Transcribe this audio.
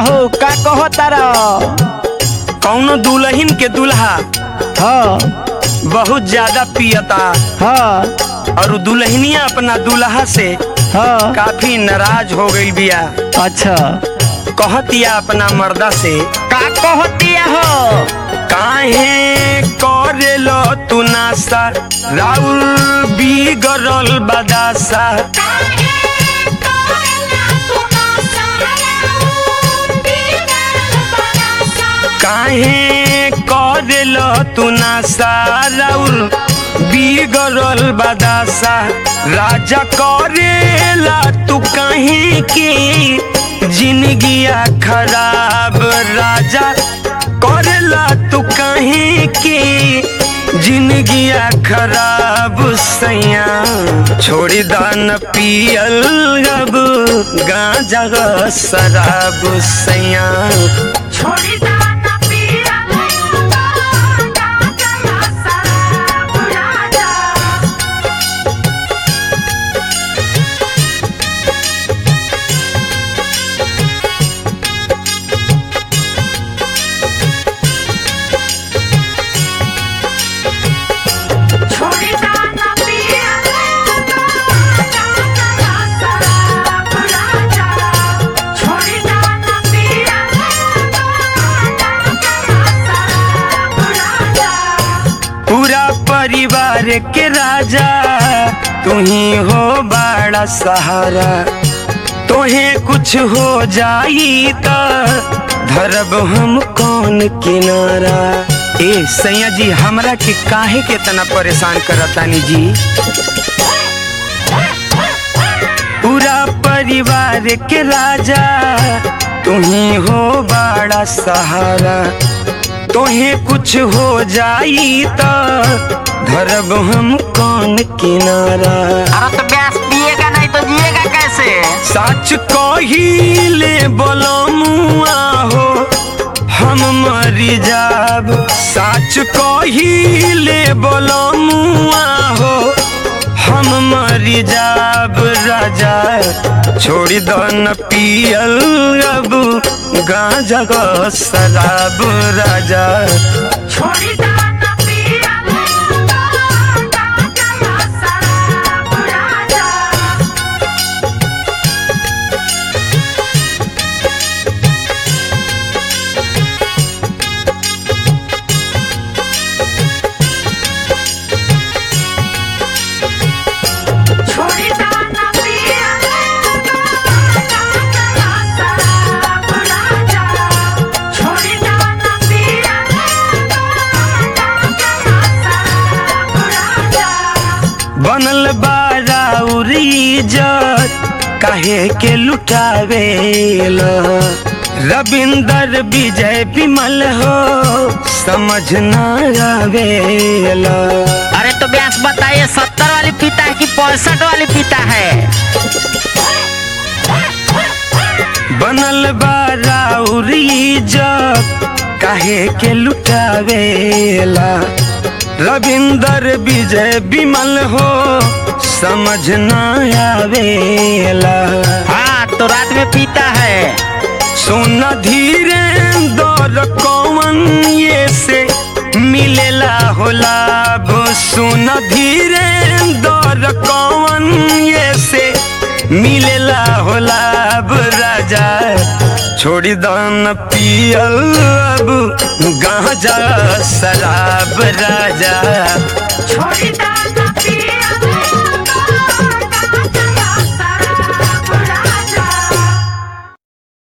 हो का कहो तारा कौनो दुल्हन के दुल्हा हाँ बहुत ज्यादा पियता हाँ और उ दुल्हनिया अपना दुल्हा से हाँ काफी नाराज हो गई बिया अच्छा कहतिया अपना मर्दा से का कहतिया हो काहे करेलो तू नासा राउर बिगड़ल बदासा काहे करेलो तू नासा राउर बिगड़ल बदासा राजा करेला तू कहीं की जिंदगिया खराब राजा करेला तू कहीं की जिंदगिया खराब सैया छोड़ी दान पियल अब गांजा शराब सैया पूरा परिवार के राजा तू ही हो बड़ा सहारा तोहे कुछ हो जाई त धरब हम कौन किनारा ए सैया जी हमरा के काहे के तना परेशान करतानी जी पूरा परिवार के राजा तू ही हो बड़ा सहारा तोहे कुछ हो जाई त धरब हम कौन किनारा अरे तो गैस पिएगा नहीं तो जिएगा कैसे सच कहिले बोलमुआ हो हम मरी जाब सच कहिले बोलमुआ हो हम मरी जाब राजा छोड़ी दो न पियल अब गांजा को शराब राजा बनल बारा उरीजत काहे के लुटावेल रविंदर विजय विमल हो समझ न आवेल अरे तो व्यास बताइए सत्तर वाली पीता है कि पैंसठ वाली पीता है बनल बारा उरीजत काहे के लुटावेला रविंदर विजय विमल हो समझ न आवेला हाँ तो रात में पीता है सोना धीरे दौर कौन ये से मिलेला हो लाभ सोना धीरे दौर कौन ये से मिलेला हो लाभ राजा छोड़ी दान पियल अब गांजा शराब राजा छोड़ी दाना